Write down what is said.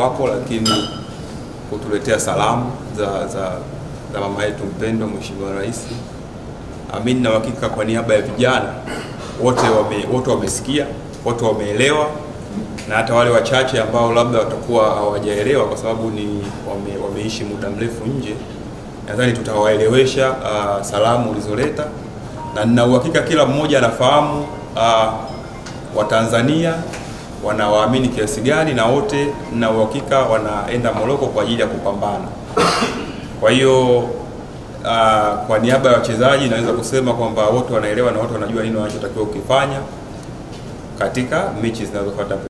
kwako, lakini kutuletea salamu za za, za mama yetu mpendwa Mheshimiwa Rais. Amini na uhakika kwa niaba ya vijana wote wame, wote wamesikia, wote wameelewa, na hata wale wachache ambao labda watakuwa hawajaelewa kwa sababu ni wame, wameishi muda mrefu nje, nadhani tutawaelewesha uh, salamu ulizoleta, na nina uhakika kila mmoja anafahamu uh, Watanzania wanawaamini kiasi gani, na wote nina uhakika wanaenda Moroko kwa ajili ya kupambana. Kwa hiyo uh, kwa niaba ya wachezaji naweza kusema kwamba wote wanaelewa na wote wanajua nini wanachotakiwa kukifanya katika mechi zinazofuata.